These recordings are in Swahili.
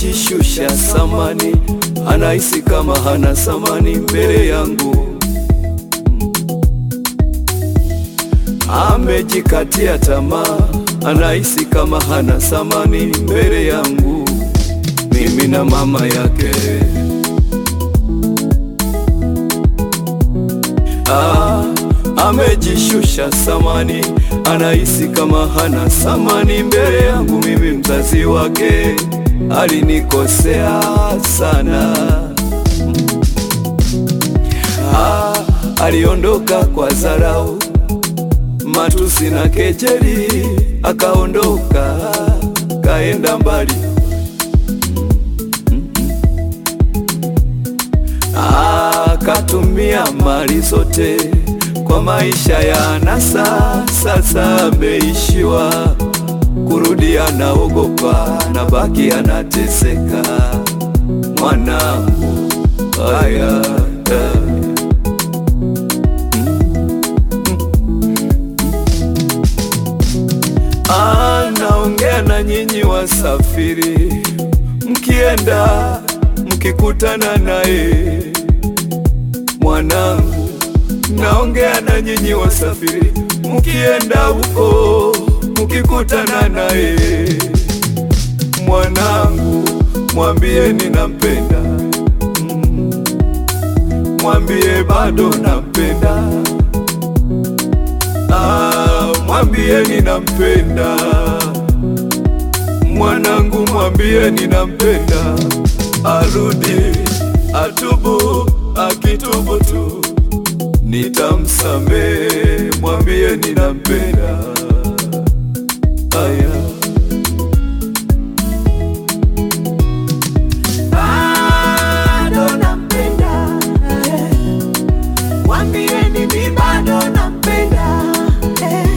amejishusha samani, anahisi kama hana samani mbele yangu. Amejikatia tamaa, anahisi kama hana samani mbele yangu, mimi na mama yake. Ah, amejishusha samani, anahisi kama hana samani mbele yangu, mimi mzazi wake. Alinikosea sana. Ah, aliondoka kwa dharau, matusi na kejeli, akaondoka kaenda mbali. Akatumia mali zote kwa maisha ya anasa, sasa ameishiwa kurudi, anaogopa na baki anateseka. Mwanangu haya anaongea na nyinyi wasafiri, mkienda mkikutana naye mwanangu, naongea na nyinyi wasafiri, mkienda huko mkikutana naye mwanangu, mwambie ninampenda, Mm. mwambie bado nampenda, Ah, mwambie ninampenda mwanangu, mwambie ninampenda, arudi atubu, akitubu tu nitamsamehe, mwambie ninampenda. Aya. bado nampenda, eh. Mwambieni mi bado nampenda, eh.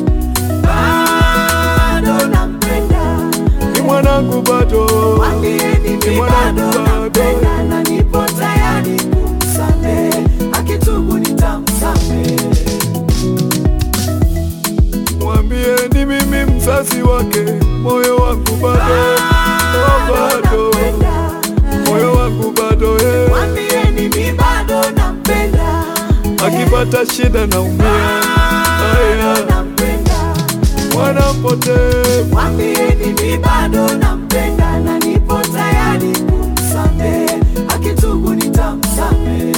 Bado nampenda, Ni mwanangu bado, mwambieni Ni mi mwanangu bado bado. nampenda na nipo tayari kumsamehe, akitubu nitamsamehe. mwambie ni mimi mzazi wake, moyo wangu bado, oh, bado, nampenda, moyo wangu bado eh. mwambieni mi bado nampenda, Akipata shida naumia, aya, nampenda mwana mpotevu Mwambieni mi bado nampenda na nipo tayari kumsamehe, akitubu nitamsamehe.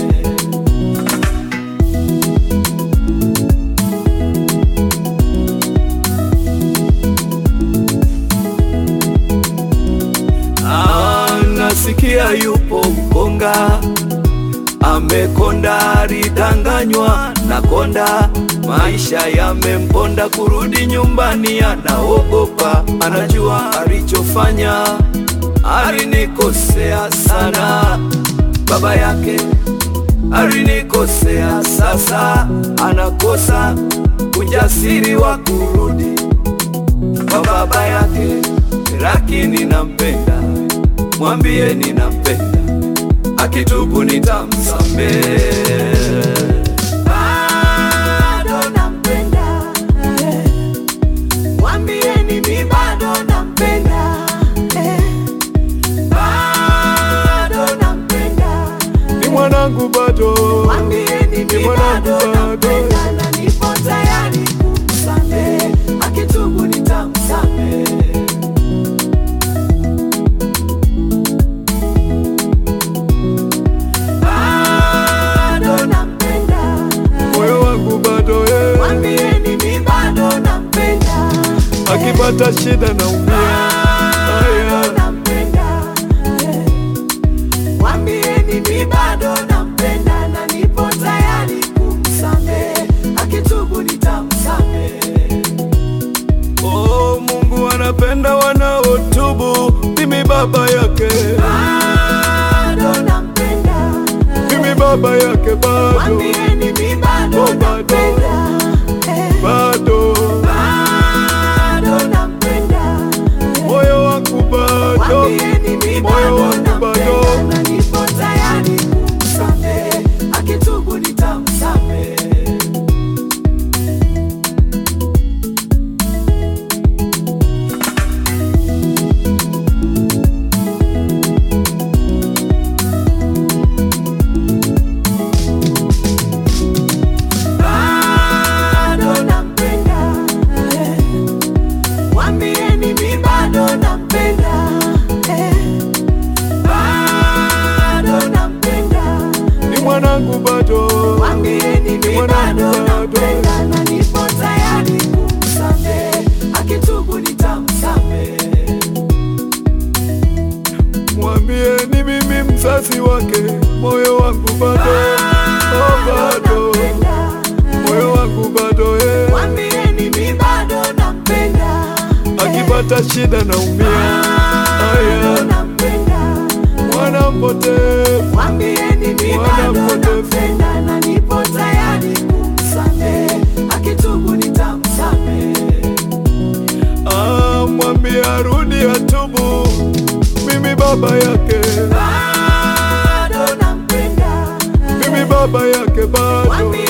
Ah, nasikia yupo mkonga amekonda, alidanganywa na konda, maisha yamemponda, kurudi nyumbani anaogopa, anajua alichofanya, alinikosea sana, baba yake alinikosea, sasa anakosa ujasiri wa kurudi kwa baba yake, lakini nampenda, mwambie ninampenda, akitubu nitamsamehe. Bado nampenda, eh. Mwambieni mi bado nampenda, eh. Bado nampenda, Ni mwanangu bado, mwambieni Ni mi mwanangu bado bado. nampenda na nipo tayari kumsamehe, akitubu nitamsamehe. Bado nampenda, moyo wangu bado eh. mwambieni mi bado nampenda, Akipata shida naumia, bado aya, nampenda, mwambieni mi bado nampenda na nipo tayari kumsamehe, akitubu nitamsamehe. oh, Mungu anapenda wanaotubu. Mimi baba yake, Bado nampenda, mimi baba yake bado, mwambieni mi bado Oh, bado. nampenda, eh. bado, bado nampenda, moyo wangu bado, mwambieni mi moyo bado wangu bado. nampenda na nipo tayari kumsamehe, akitubu nitamsamehe. wazazi wake, moyo wangu bado, oh, bado, nampenda. moyo wangu bado eh. Mwambieni mi bado nampenda. Akipata shida naumia, Bado aya, nampenda. mwana mpotevu, Mwambieni mi Mwana bado mpotevu. nampenda na nipo tayari kumsamehe. Akitubu nitamsamehe. ah, mwambie arudi atubu, mimi baba yake, Bado nampenda. mimi baba yake bado Mwambie